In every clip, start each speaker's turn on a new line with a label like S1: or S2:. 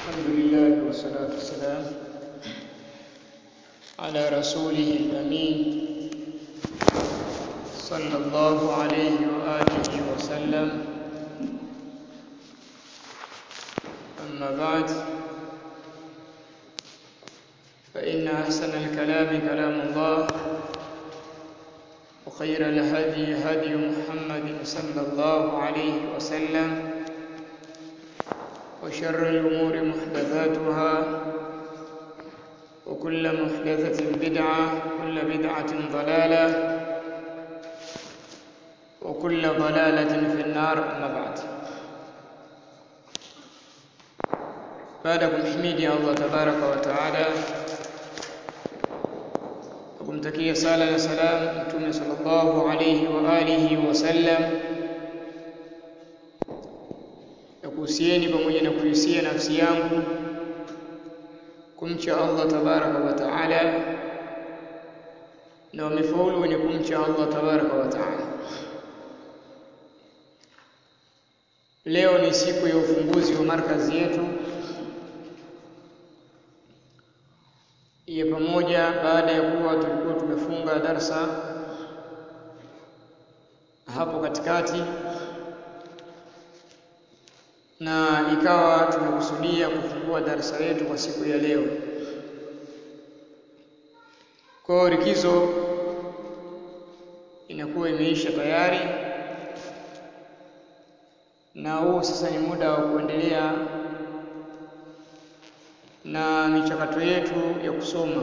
S1: الحمد لله والصلاة والسلام على رسوله الأمين صلى الله عليه وآله وسلم أما بعد فإن أحسن الكلام كلام الله وخير الهدي هدي محمد صلى الله عليه وسلم وشر الأمور محدثاتها وكل محدثة بدعة وكل بدعة ضلالة وكل ضلالة في النار أما بعد baada ya kumhimidi Allah tabaraka wa taala na kumtakia sala na salam Mtume sallallahu alayhi wa alihi wasallam na kuhusieni pamoja na kuhusia nafsi yangu kumcha Allah tabaraka wa taala na wamefaulu wenye kumcha Allah tabaraka wa taala. Leo ni siku ya ufunguzi wa markazi yetu ya pamoja baada ya kuwa tulikuwa tumefunga darsa hapo katikati na ikawa tumekusudia kufungua darsa yetu kwa siku ya leo. Kwa hiyo likizo inakuwa imeisha tayari, na huu sasa ni muda wa kuendelea na michakato yetu ya kusoma,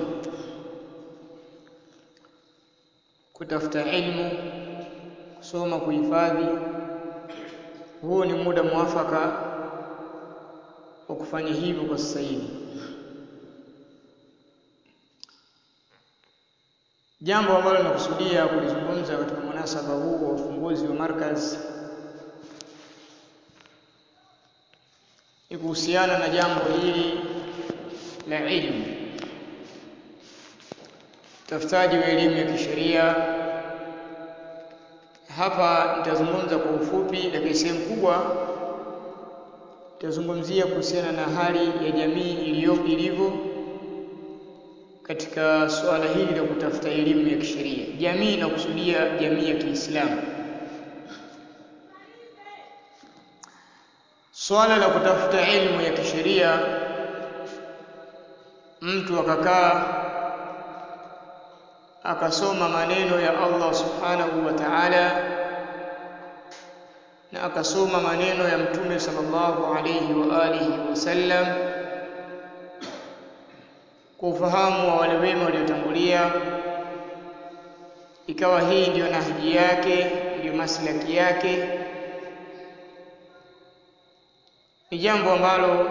S1: kutafuta elimu, kusoma, kuhifadhi. Huu ni muda mwafaka wa kufanya hivyo kwa sasa hivi. Jambo ambalo nakusudia kulizungumza katika munasaba huu wa ufunguzi wa markaz ni kuhusiana na jambo hili la ilmu, utafutaji wa elimu ya kisheria. Hapa nitazungumza kwa ufupi, lakini sehemu kubwa nitazungumzia kuhusiana na hali ya jamii iliyo ilivyo katika suala hili la kutafuta elimu ya kisheria. Jamii inakusudia jamii ya Kiislamu. Swala la kutafuta elimu ya kisheria, mtu akakaa akasoma maneno ya Allah subhanahu wa ta'ala na akasoma maneno ya Mtume sallallahu alayhi wa alihi wasallam kwa ufahamu wa wale wema waliotangulia, ikawa hii ndiyo nahji yake, ndiyo maslaki yake, ni jambo ambalo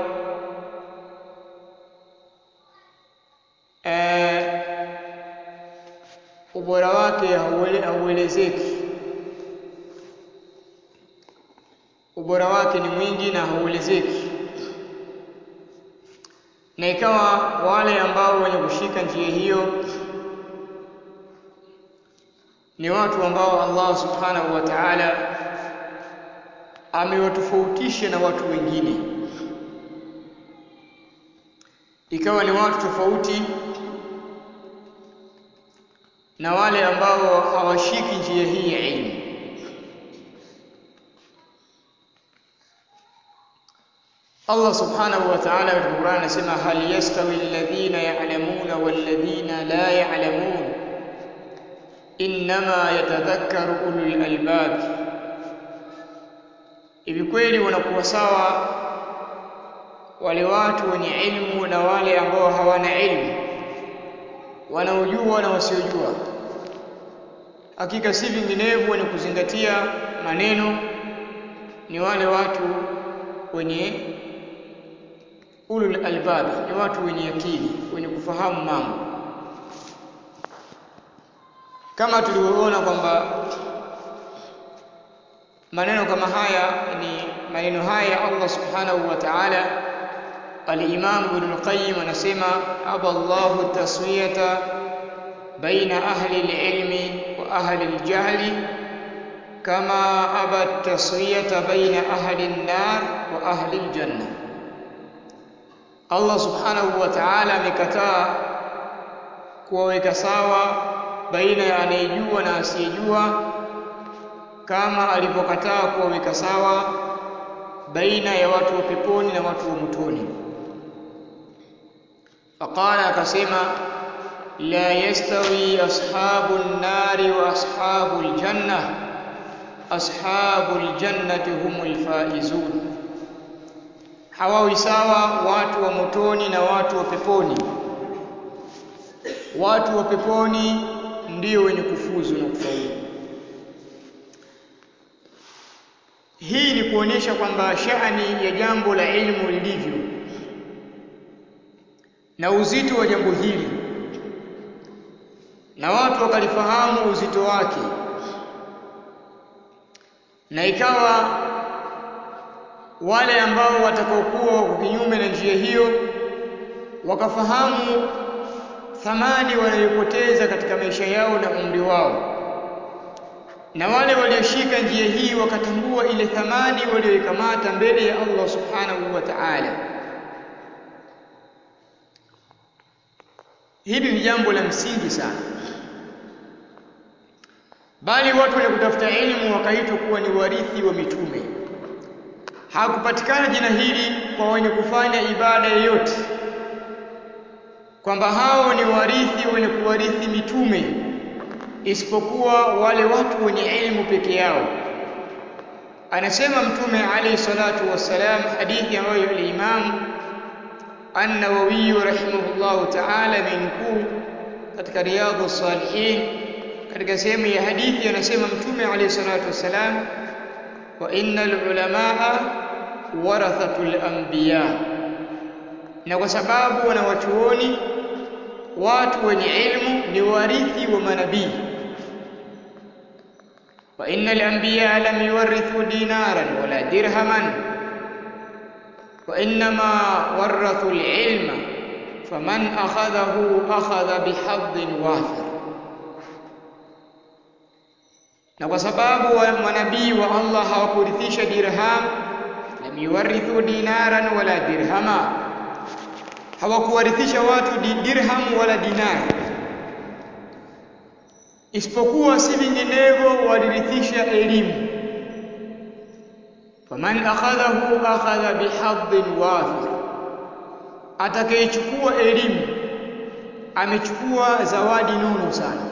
S1: eh, ubora wake hauelezeki. Ubora wake ni mwingi na hauelezeki, na ikawa wale ambao wenye kushika njia hiyo ni watu ambao Allah subhanahu wa ta'ala amewatofautisha na watu wengine, ikawa ni watu tofauti na wale ambao hawashiki njia hii ya elimu. Allah subhanahu wa ta'ala katika Qur'an anasema hal yastawi alladhina ya'lamuna walladhina la ya'lamun innama yatadhakkaru ulul albab, hivi kweli wanakuwa sawa wale watu wenye ilmu na wale ambao hawana ilmu, wanaojua na wasiojua? Hakika si vinginevyo, wenye kuzingatia maneno ni wale watu wenye ulul albab, ni watu wenye akili, wenye kufahamu mambo, kama tulivyoona kwamba maneno kama haya ni maneno haya Allah subhanahu wa ta'ala. Al-Imam Ibn al-Qayyim anasema aba Allahu taswiyata baina ahli al-ilmi wa ahli al-jahli kama aba taswiyata baina ahli an-nar wa ahli al-janna Allah subhanahu wa ta'ala amekataa kuwaweka sawa baina ya anayejua na asiyejua kama alivyokataa kuwaweka sawa baina ya watu wa peponi na watu wa motoni faqala akasema la yastawi ashabu nnari wa ashabu ljanna ashabu ljannati humul faizun hawawi sawa watu wa motoni na watu wa peponi watu wa peponi ndio wenye kufuzu na kufaulu hii ni kuonyesha kwamba shani ya jambo la ilmu lilivyo na uzito wa jambo hili na watu wakalifahamu uzito wake na ikawa wale ambao watakaokuwa wako kinyume na njia hiyo wakafahamu thamani wanayopoteza katika maisha yao na umri wao na wale walioshika njia hii wakatambua ile thamani walioikamata mbele ya Allah subhanahu wa ta'ala hili ni jambo la msingi sana bali watu wenye kutafuta elimu wakaitwa kuwa ni warithi wa mitume hakupatikana jina hili kwa wenye kufanya ibada yoyote kwamba hao ni warithi wenye kuwarithi mitume isipokuwa wale watu wenye elimu peke yao anasema mtume alayhi salatu wassalam hadithi ambayo al-Imam An-Nawawi rahimahullahu ta'ala amenukuu katika Riyadhus Salihin katika sehemu ya hadithi anasema mtume alayhi salatu wassalam wa innal ulamaa warathatul anbiya na kwa sababu wanawachuoni watu wenye ilmu ni warithi wa manabii wa innal anbiya lam yuwarithu dinaran wala dirhaman wa innama warathu alilma faman akhadhahu akhadha bihadhin wafir na kwa sababu manabii wa Allah hawakurithisha dirham lam yuwarithu dinaran wala dirhama hawakuwarithisha watu dirham wala dinar isipokuwa si vinginevyo walirithisha elimu faman akhadhahu akhadha bihadhin wafir atakayechukua elimu amechukua zawadi nono sana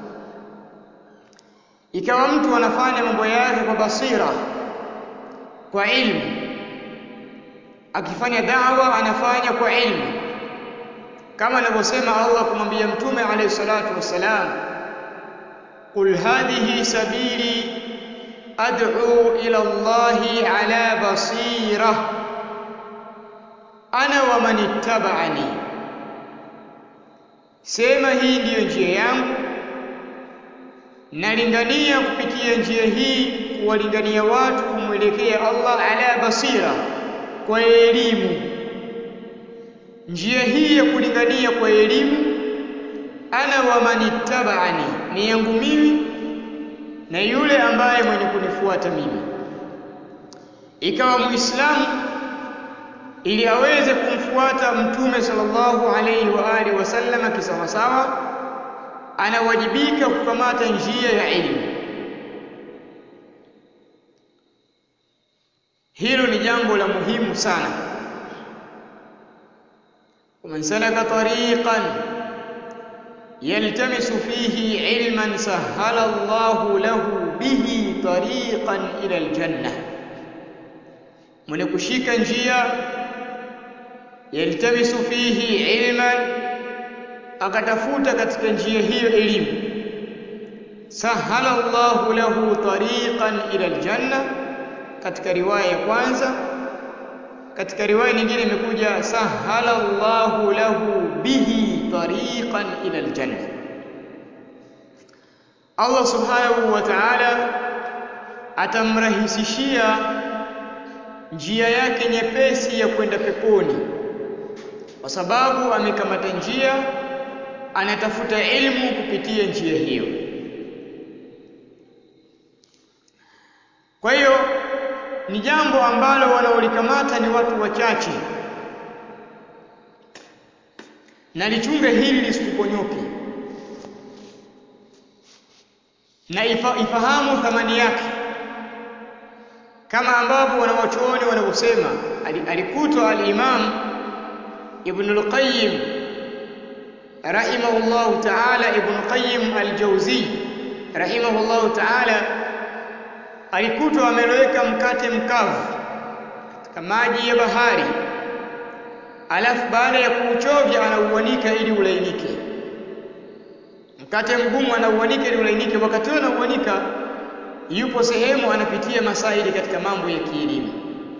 S1: ikawa mtu anafanya mambo yake kwa basira kwa ilmu akifanya da'wa anafanya kwa ilmu kama anavyosema Allah kumwambia mtume alayhi salatu wassalam qul hadhihi sabili ad'u ila Allah ala basira ana wa man ittaba'ani sema hii ndiyo njia yangu nalingania kupitia njia hii kuwalingania watu kumwelekea Allah ala basira kwa elimu njia hii ya kulingania kwa elimu ana wa manittaba'ani ni yangu mimi na yule ambaye mwenye kunifuata mimi ikawa muislamu ili aweze kumfuata mtume sallallahu alayhi wa alihi wasallam kisawasawa anawajibika kukamata njia ya elimu hilo ni jambo la muhimu sana ومن سلك طريقا يلتمس فيه علما سهل الله له به طريقا إلى الجنة من kushika njia yaltamisu fihi ilman akatafuta katika njia hiyo elimu sahala Allahu lahu tariqan ila aljanna katika riwaya ya kwanza katika riwaya nyingine imekuja sahala Allahu lahu bihi tariqan ila aljanna Allah subhanahu wa ta'ala atamrahisishia njia yake nyepesi ya kwenda peponi kwa sababu amekamata njia anatafuta ilmu kupitia njia hiyo kwa hiyo ni jambo ambalo wanaolikamata ni watu wachache na lichunge hili lisikuponyoke na ifa, ifahamu thamani yake kama ambavyo wanawachuoni wanavyosema alikutwa al-Imam Ibn al-Qayyim rahimahullahu ta'ala Ibn Qayyim al-Jawzi rahimahullahu ta'ala alikutwa ameloweka mkate mkavu katika maji ya bahari alafu baada ya kuuchovya anauanika ili ulainike mkate mgumu anauanika ili ulainike wakati huo anauanika yupo sehemu anapitia masaili katika mambo ya kielimu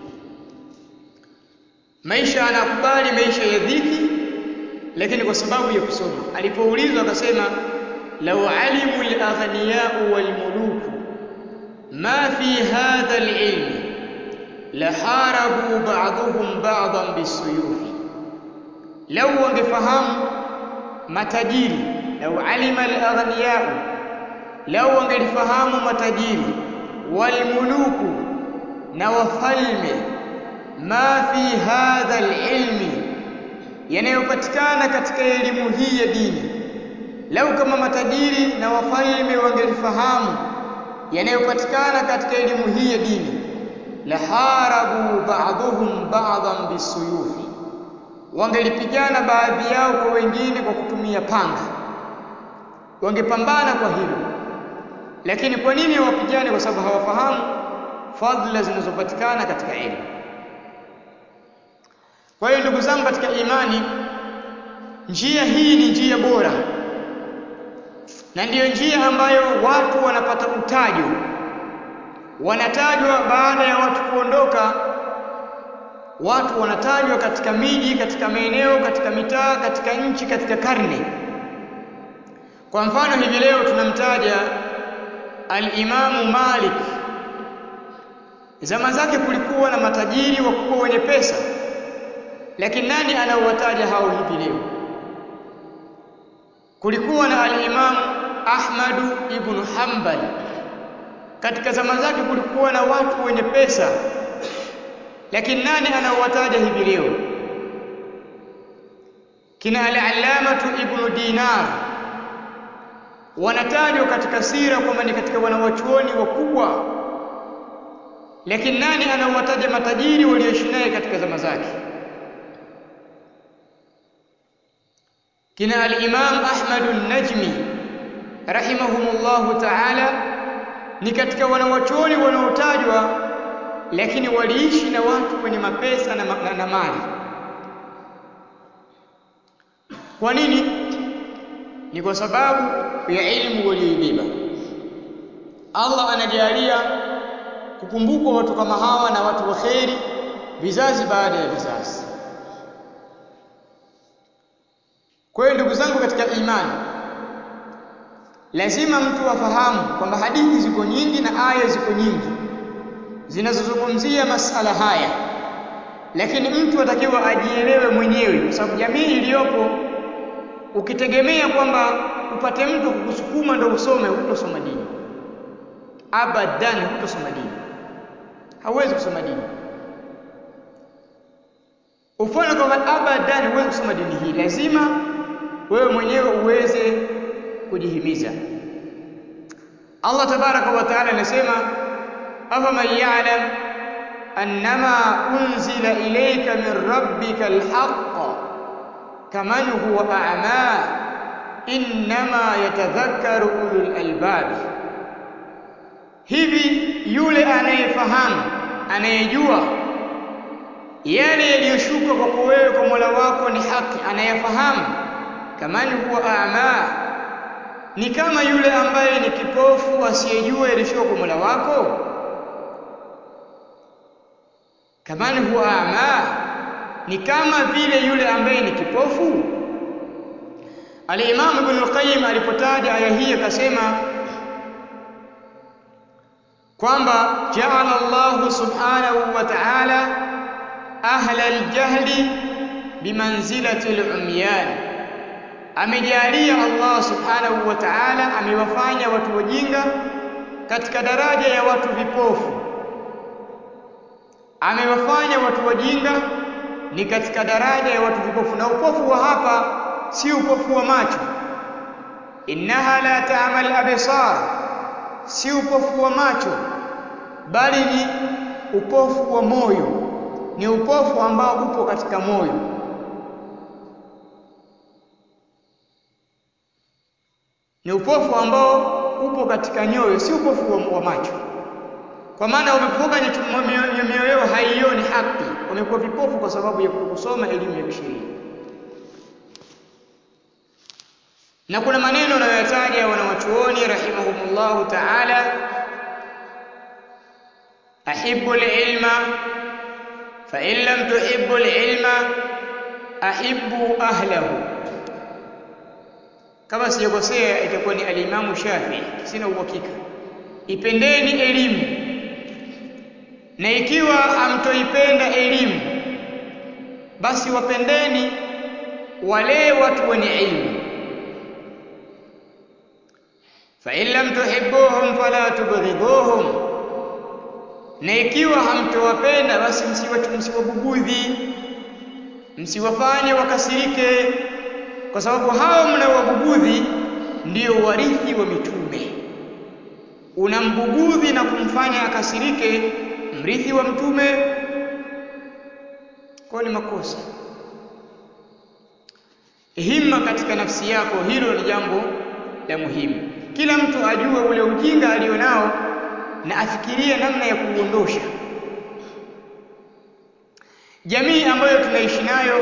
S1: maisha anakubali maisha ya dhiki lakini kwa sababu ya kusoma alipoulizwa akasema law alimu al-aghniya'u wal-muluku ma fi hadha al-ilm laharabu ba'dhum ba'dhan bisuyufi law wangefahamu matajiri law alima al-aghniya'u lau wangelifahamu matajiri walmuluku na wafalme ma fi hadha alilmi yanayopatikana katika elimu hii ya dini lau kama matajiri na wafalme wangelifahamu yanayopatikana katika elimu hii ya dini laharabu ba'dhum ba'dhan bisuyufi wangelipigana baadhi yao kwa wengine kwa kutumia panga wangepambana kwa hilo lakini kwa nini wapigane kwa sababu hawafahamu fadhila zinazopatikana katika elimu kwa hiyo ndugu zangu katika imani njia hii ni njia bora na ndiyo njia ambayo watu wanapata utajo wanatajwa baada ya watu kuondoka watu wanatajwa katika miji katika maeneo katika mitaa katika nchi katika karne kwa mfano hivi leo tunamtaja al-Imamu Malik zama zake kulikuwa na matajiri wakubwa wenye pesa lakini nani anaowataja hao hivi leo kulikuwa na al-Imamu Ahmadu ibn Hanbal katika zama zake kulikuwa na watu wenye pesa lakini nani anaowataja hivi leo kina al-Allamatu ibn Dinar wanatajwa katika sira kwamba ni katika wanawachuoni wakubwa lakini nani anawataja matajiri walioishi naye katika zama zake kina al-Imam Ahmad an-Najmi rahimahumullahu ta'ala ni katika wanawachuoni wanaotajwa lakini waliishi na watu wenye mapesa na, na, na mali kwa nini ni kwa sababu ya elimu walioibeba Allah anajalia kukumbukwa watu kama hawa na watu wa kheri vizazi baada ya vizazi kwa hiyo ndugu zangu katika imani lazima mtu afahamu kwamba hadithi ziko nyingi na aya ziko nyingi zinazozungumzia masala haya lakini mtu atakiwa ajielewe mwenyewe kwa sababu jamii iliyopo ukitegemea kwamba upate mtu kukusukuma ndo usome hutosoma dini abadan hutosoma dini hauwezi kusoma dini ufanye kwamba abadan huwezi kusoma dini hii lazima wewe mwenyewe uweze kujihimiza Allah tabaraka wa taala anasema afaman ya'lam annama unzila ilayka min rabbika alhaq kaman huwa a'ma innama yatadhakkaru ulul albab hivi yule anayefahamu anayejua yale yaliyoshuka kwako wewe kwa Mola wako ni haki anayefahamu kaman huwa a'ma ni kama yule ambaye ni kipofu asiyejua yaliyoshuka kwa Mola wako kaman huwa a'ma ni kama vile yule ambaye ni kipofu Al-Imam Ibn al-Qayyim alipotaja aya hii akasema kwamba ja'ala Allah subhanahu wa ta'ala ahla al-jahli bimanzilati al-umyan amejalia Allah subhanahu wa ta'ala amewafanya watu wajinga katika daraja ya watu vipofu amewafanya watu wajinga ni katika daraja ya watu vipofu na upofu wa hapa si upofu wa macho innaha la ta'mal absar si upofu wa macho bali ni upofu wa moyo ni upofu ambao upo katika moyo ni upofu ambao upo katika nyoyo si upofu wa, wa macho kwa maana wamepofuka mioyo yao haioni haki wamekuwa vipofu kwa sababu ya kusoma elimu ya kisheria na kuna maneno wanayoyataja wanawachuoni rahimahumullahu ta'ala ahibbu al-ilma fa in lam tuhibbu al-ilma ahibbu ahlahu kama sijakosea itakuwa ni al-Imamu Shafi'i sina uhakika ipendeni elimu na ikiwa hamtoipenda elimu basi wapendeni wale watu wenye ilmu fa in lam tuhibbuhum fala tubghiduhum na ikiwa hamtowapenda basi msiwatu msiwabugudhi msiwafanye wakasirike kwa sababu hao mnaowabugudhi ndio warithi wa mitume unambugudhi na kumfanya akasirike mrithi wa mtume kwa ni makosa himma katika nafsi yako hilo ni jambo la muhimu kila mtu ajue ule ujinga alionao na afikirie namna ya kuuondosha jamii ambayo tunaishi nayo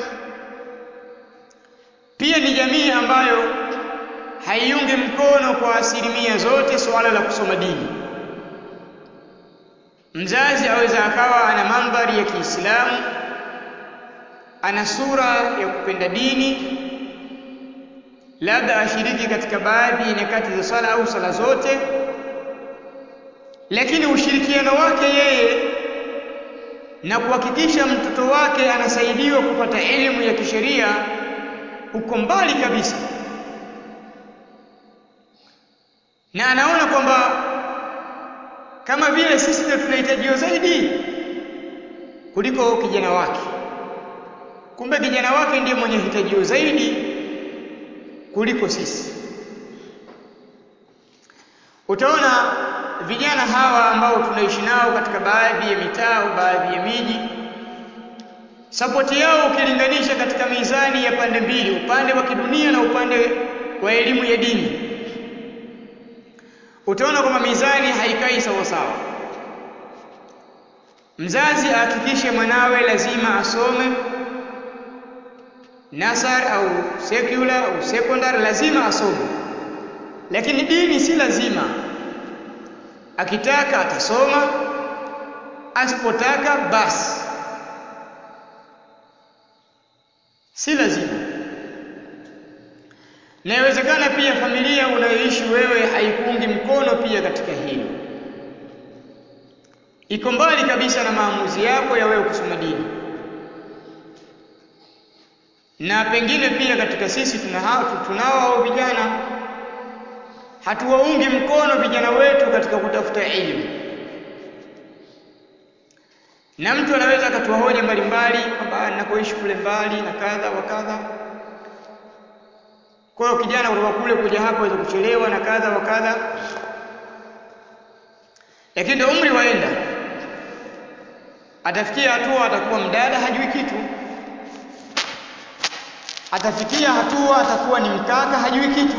S1: pia ni jamii ambayo haiungi mkono kwa asilimia zote suala la kusoma dini mzazi aweza akawa ana mandhari ya Kiislamu ana sura ya kupenda dini labda ashiriki katika baadhi ya nyakati za sala au sala zote lakini ushirikiano wake yeye na kuhakikisha mtoto wake anasaidiwa kupata elimu ya kisheria uko mbali kabisa na anaona kwamba kama vile sisi ndio tunahitajiwa zaidi kuliko kijana wake kumbe kijana wake ndiye mwenye hitajio zaidi kuliko sisi utaona vijana hawa ambao tunaishi nao katika baadhi ya mitaa au baadhi ya miji sapoti yao ukilinganisha katika mizani ya pande mbili upande wa kidunia na upande wa elimu ya dini utaona kwamba mizani haikai sawa sawa mzazi ahakikishe mwanawe lazima asome nasar au secular au secondary lazima asome lakini dini si lazima akitaka atasoma asipotaka basi si lazima na inawezekana pia familia unayoishi wewe haikuungi mkono pia katika hilo iko mbali kabisa na maamuzi yako ya wewe kusoma dini na pengine pia katika sisi tunao tunao vijana hatuwaungi mkono vijana wetu katika kutafuta elimu na mtu anaweza akatoa hoja mbalimbali kwamba ninakoishi kule mbali na kadha wa kadha kwa hiyo kijana kutoka kule kuja hapa aweza kuchelewa na kadha wa kadha lakini ndio umri waenda atafikia hatua atakuwa mdada hajui kitu atafikia hatua atakuwa ni mkaka hajui kitu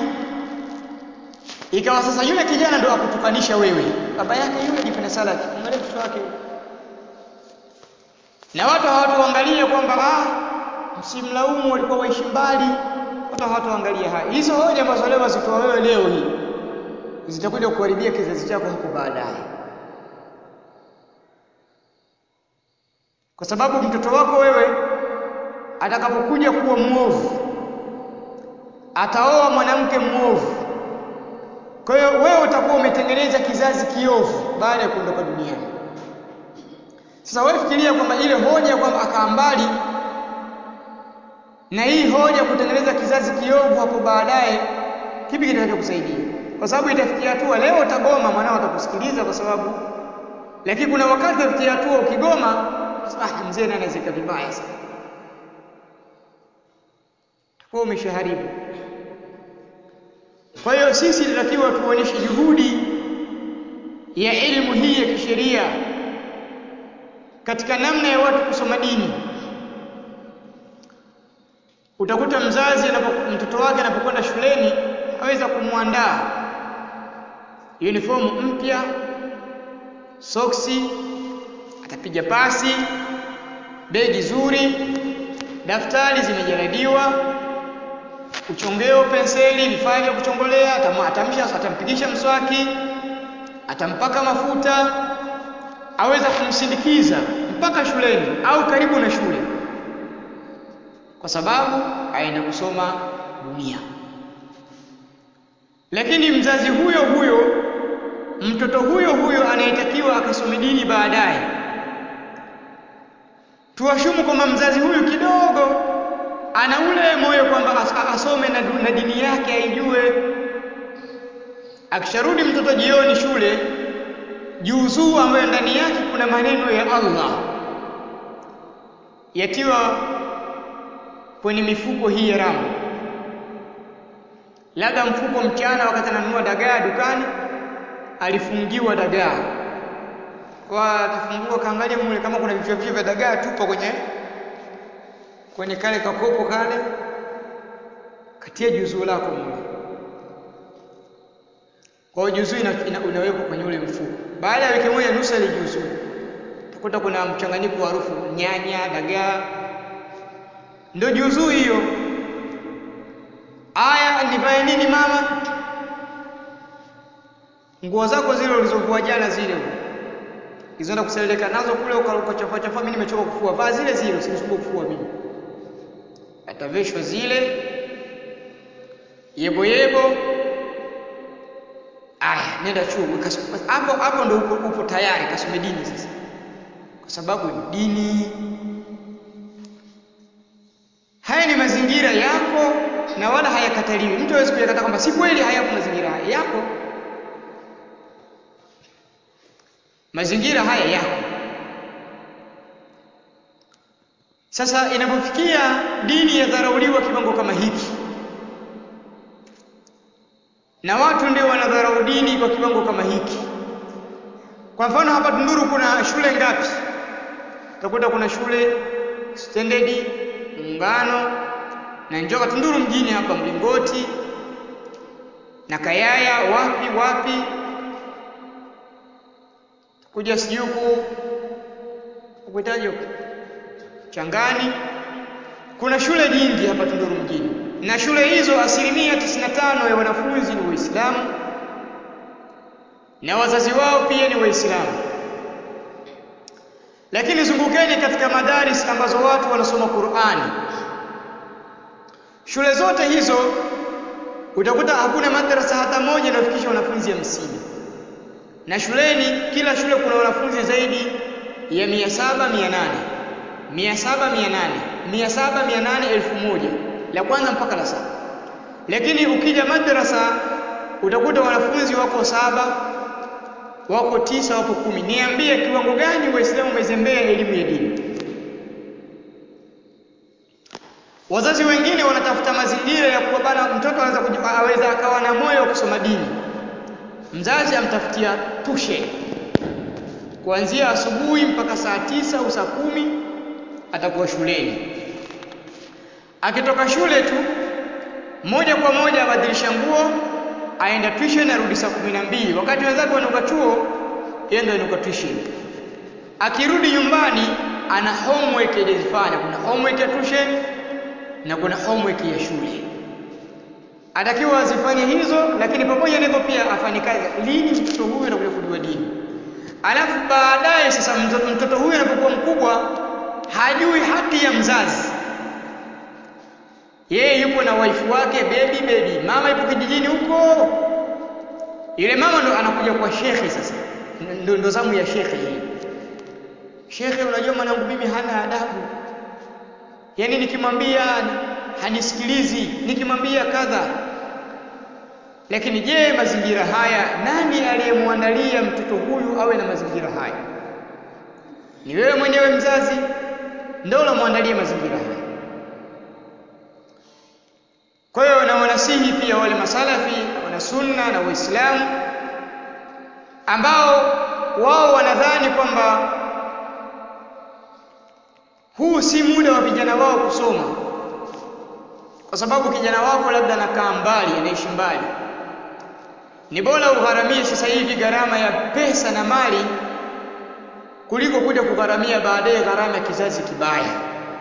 S1: ikawa sasa yule kijana ndo akutukanisha wewe baba yake yule jipenda salaki angalia mtoto wake na watu hawatuangalie kwamba ah msimlaumu walikuwa waishi mbali watu hawatuangalia haya hizo hoja ambazo leo wazitoa wewe leo hii zitakuja kuharibia kizazi chako hapo baadaye kwa sababu mtoto wako wewe atakapokuja kuwa mwovu ataoa mwanamke mwovu kwa hiyo wewe utakuwa umetengeneza kizazi kiovu baada ya kuondoka duniani sasa wewe fikiria kwamba ile hoja kwamba akaa mbali na hii hoja kutengeneza kizazi kiovu hapo baadaye kipi kitakachokusaidia kwa sababu itafikia hatua leo utagoma mwanao atakusikiliza kwa sababu lakini kuna wakati utafikia hatua ukigoma ah mzee naye anazika vibaya sana wewe umeshaharibu. Kwa hiyo sisi tunatakiwa tuonyeshe juhudi ya elimu hii ya kisheria katika namna ya watu kusoma dini. Utakuta mzazi anapo, mtoto wake anapokwenda shuleni aweza kumwandaa uniform mpya, soksi, atapiga pasi, begi zuri, daftari zimejaladiwa, uchongeo, penseli, vifaa vya kuchongolea, atamsha, atampigisha mswaki, atampaka mafuta, aweza kumsindikiza mpaka shuleni au karibu na shule, kwa sababu aenda kusoma dunia. Lakini mzazi huyo huyo, mtoto huyo huyo anayetakiwa akasome dini baadaye, tuwashumu kwamba mzazi huyu kidogo ana ule moyo kwamba asome na, na dini yake aijue. Akisharudi mtoto jioni shule, juzuu ambayo ndani yake kuna maneno ya Allah yatiwa kwenye mifuko hii ya ramu, labda mfuko mchana, wakati ananunua dagaa dukani, alifungiwa dagaa kwa akifungua, kaangalia mule kama kuna vichwa vichwa vya dagaa tupa kwenye kwenye kale kakopo kale, katia juzuu lako mule. Kwa hiyo juzuu ina, ina, unawekwa kwenye ule mfuko. Baada ya wiki moja nusu ile juzuu utakuta kuna mchanganyiko wa harufu nyanya, dagaa, ndio juzuu hiyo. Aya, nivae nini mama? Nguo zako zile ulizovua jana zile izoenda kuseleleka nazo kule ukachafua chafua, mimi nimechoka kufua, vaa zile zile, usinisumbue kufua mimi. Ataveshwa zile yebo yebo. Aya, nenda chuo hapo hapo, ndo upo, upo tayari kasome dini sasa, kwa sababu ni dini. Haya ni mazingira yako na wala hayakataliwi. Mtu hawezi kuyakata kwamba si kweli, hayapo mazingira haya yako. Mazingira haya yako. Sasa inapofikia dini yadharauliwa kiwango kama hiki, na watu ndio wanadharau dini kwa kiwango kama hiki. Kwa mfano hapa Tunduru kuna shule ngapi? Utakuta kuna shule Standard, Muungano na Njoka. Tunduru mjini hapa Mlingoti na Kayaya, wapi wapi, kuja sijui huku ukuitaje huku Changani. Kuna shule nyingi hapa Tunduru mjini, na shule hizo asilimia 95 ya wanafunzi ni Waislamu na wazazi wao pia ni Waislamu. Lakini zungukeni katika madaris ambazo watu wanasoma Qur'ani, shule zote hizo utakuta hakuna madrasa hata moja inayofikisha wanafunzi hamsini, na shuleni, kila shule kuna wanafunzi zaidi ya mia saba mia nane mia saba mia nane mia saba mia nane elfu moja la kwanza mpaka la saba. Lakini ukija madrasa utakuta wanafunzi wako saba, wako tisa, wako kumi. Niambie kiwango gani Waislamu wamezembea elimu ya dini? Wazazi wengine wanatafuta mazingira ya kuwa bana, mtoto aweza aweza akawa na moyo wa kusoma dini, mzazi amtafutia tushe kuanzia asubuhi mpaka saa tisa au saa kumi atakuwa shuleni. Akitoka shule tu moja kwa moja abadilisha nguo, aenda tuition, arudi saa kumi na mbili wakati wenzake wananuka chuo, yeye ndio ananuka tuition. Akirudi nyumbani ana homework ilizifanya. Kuna homework ya tuition na kuna homework ya shule, atakiwa azifanye hizo, lakini pamoja na hivyo pia afanye kazi. Lini mtoto huyu anakuja kujua dini? Alafu baadaye sasa mtoto, mtoto huyu anapokuwa mkubwa hajui haki ya mzazi. Yeye yupo na waifu wake, bebi bebi, mama yupo kijijini huko. Yule mama ndo anakuja kwa shekhe sasa, ndo, ndo zamu ya shekhe hii. Shekhe, unajua mwanangu mimi hana adabu, yaani nikimwambia hanisikilizi, nikimwambia kadha. Lakini je, mazingira haya nani aliyemwandalia mtoto huyu awe na mazingira haya? Ni wewe mwenyewe mzazi ndio unamwandalia mazingira haya. wale masalafi wana sunna na waislamu ambao wao wanadhani kwamba huu si muda wa vijana wao kusoma kwa sababu kijana wako labda anakaa mbali anaishi mbali ni bora ugharamie sasa hivi gharama ya pesa na mali kuliko kuja kugharamia baadaye gharama ya kizazi kibaya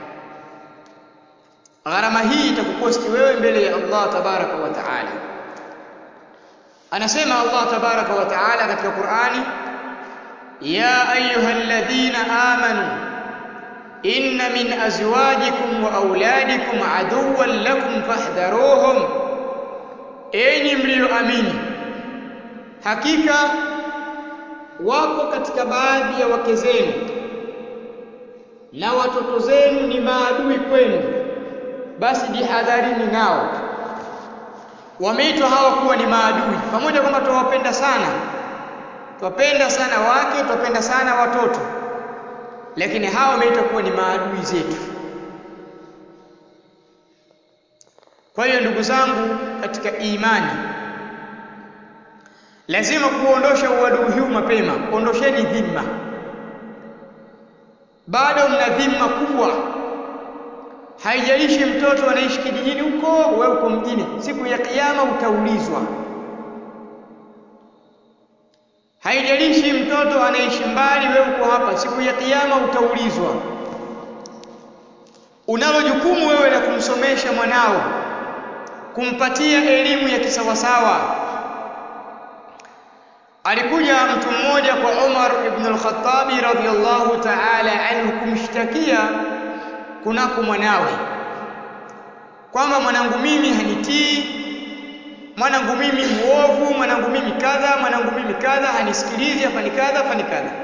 S1: gharama hii itakukosti wewe mbele ya Allah tabaraka wa taala anasema Allah tabaraka wa taala katika Qur'ani ya ayyuhalladhina amanu inna min azwajikum wa auladikum aduwwan lakum fahdharuhum enyi mlioamini hakika wako katika baadhi ya wake zenu na watoto zenu ni maadui kwenu basi jihadharini nao wameitwa hawa kuwa ni maadui pamoja kwamba tuwapenda sana twapenda sana wake twapenda sana watoto lakini hawa wameitwa kuwa ni maadui zetu kwa hiyo ndugu zangu katika imani lazima kuondosha uadui huu mapema ondosheni dhima bado mna dhima kubwa haijalishi mtoto anaishi kijijini huko wewe uko mjini siku ya kiyama utaulizwa haijalishi mtoto anaishi mbali wewe uko hapa siku ya kiyama utaulizwa unalo jukumu wewe la kumsomesha mwanao kumpatia elimu ya kisawasawa alikuja mtu mmoja kwa Umar ibn al-Khattab radhiyallahu ta'ala anhu kumshtakia kunako mwanawe kwamba mwanangu mimi hanitii mwanangu mimi muovu mwanangu mimi kadha mwanangu mimi kadha hanisikilizi afani kadha afani kadha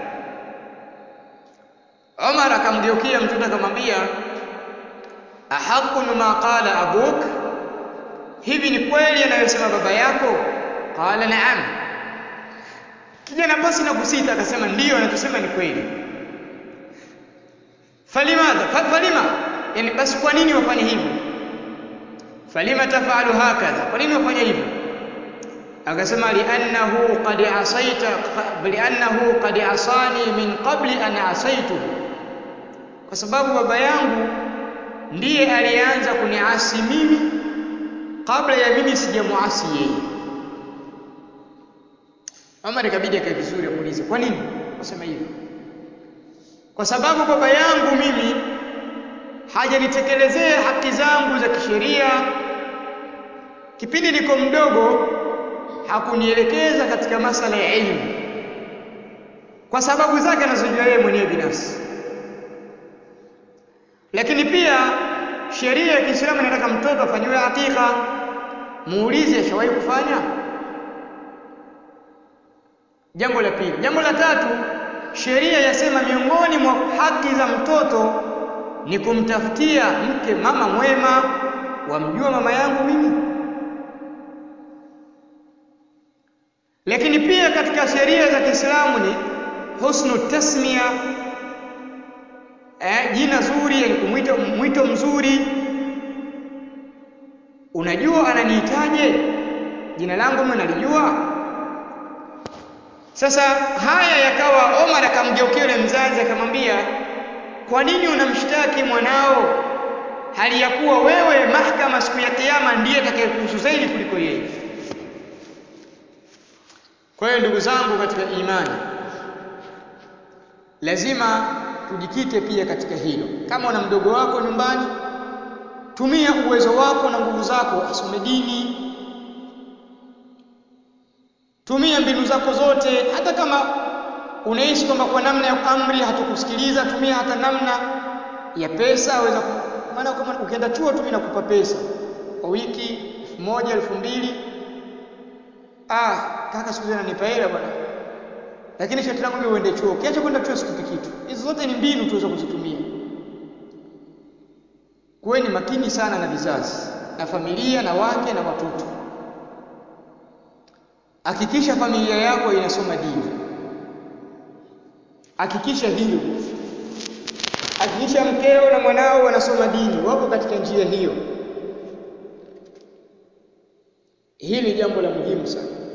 S1: Umar akamgeukia mtoto akamwambia ahaqun ma qala abuk hivi ni kweli anayosema baba yako qala na'am kijana basi na kusita akasema ndiyo anachosema ni kweli falimadha falima yani basi kwa nini wafanye hivyo falima tafalu hakadha kwa nini wafanye hivyo akasema li'annahu qad asaita li'annahu qad asani min qabli an asaituhu kwa sababu baba yangu ndiye alianza kuniasi mimi kabla ya mimi sijamuasi yeye Umar ikabidi akae vizuri amuulize kwa nini wasema hivyo kwa sababu baba yangu mimi hajanitekelezea haki zangu za kisheria kipindi niko mdogo hakunielekeza katika masala ya elimu kwa sababu zake anazojua yeye mwenyewe binafsi lakini pia sheria ya Kiislamu inataka mtoto afanyiwe hakika muulize ashawahi kufanya jambo la pili jambo la tatu sheria yasema miongoni mwa haki za mtoto ni kumtafutia mke mama mwema wamjua mama yangu mimi lakini pia katika sheria za Kiislamu ni husnu tasmia eh, jina zuri yani kumwita mwito mzuri unajua ananihitaje jina langu mimi nalijua sasa haya yakawa Omar akamgeukia yule mzazi akamwambia kwa nini unamshtaki mwanao hali ya kuwa wewe mahakama siku ya kiyama ndiye atakayekuhusu zaidi kuliko yeye kwa hiyo ndugu zangu katika imani lazima tujikite pia katika hilo kama una mdogo wako nyumbani tumia uwezo wako na nguvu zako asome dini tumia mbinu zako zote hata kama unaishi kwamba kwa namna ya amri hatukusikiliza tumia hata namna ya pesa aweza maana kama ukienda chuo tu mimi nakupa pesa kwa wiki elfu moja elfu mbili ah kaka siku ananipa hela bwana lakini sharti langu mimi uende chuo ukiacha kwenda chuo sikupi kitu hizo zote ni mbinu tuweza kuzitumia kuweni makini sana na vizazi na familia na wake na watoto hakikisha familia yako inasoma dini hakikisha hilo hakikisha mkeo na mwanao wanasoma dini wako katika njia hiyo hili jambo la muhimu sana